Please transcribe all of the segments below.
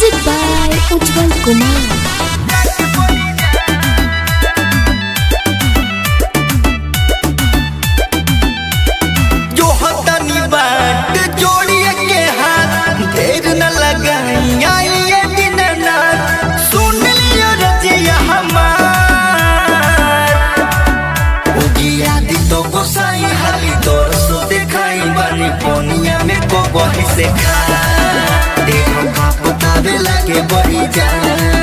Music by Ujjwal Kumar. जो हतनी बाट जोड़िए के हाथ देर न लगाई आई ये दिन रात सुन लियो रजिया हमार उगिया दी तो गोसाई हाली तोर सो दिखाई बानी पोनिया में को बही से खा देखो का पतावे लगे बड़ी जान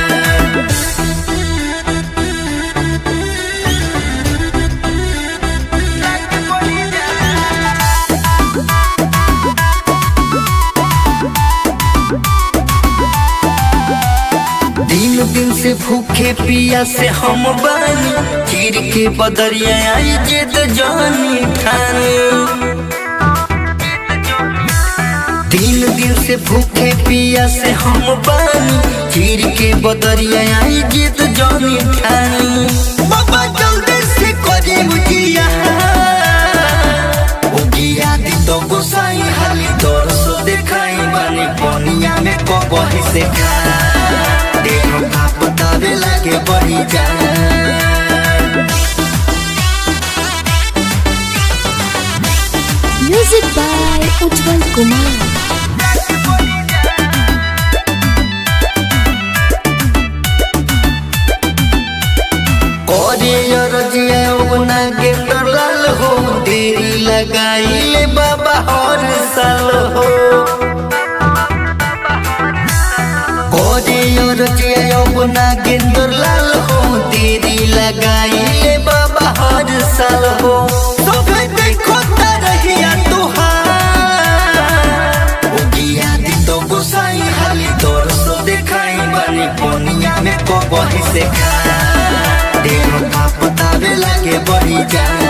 दिन दिन से भूखे पिया से हम बानी चीर के बदरिया आई जिद जानी ठानी दिन दिन से भूखे पिया से हम बानी चीर के बदरिया आई जिद जानी ठानी बाबा जल्दी से करी मुझिया उगिया दी तो गोसाई हाली तोर सो देखाई बानी पोनिया में कबही से खा देखो का पतावे लगे बड़ी जान Music by Ujjwal Kumar. करे रजिया बना के तरल हो देरी लगाई ले बाबा हर साल हो करे रजिया बना के तरल हो देरी लगाई ले बाबा हर साल हो सब देखो तरहिया तुहार उगिया दी तो गोसाई हाली तोर सो देखाई बानी पोनिया में को बही से खा देखो का पतावे लगे बड़ी जान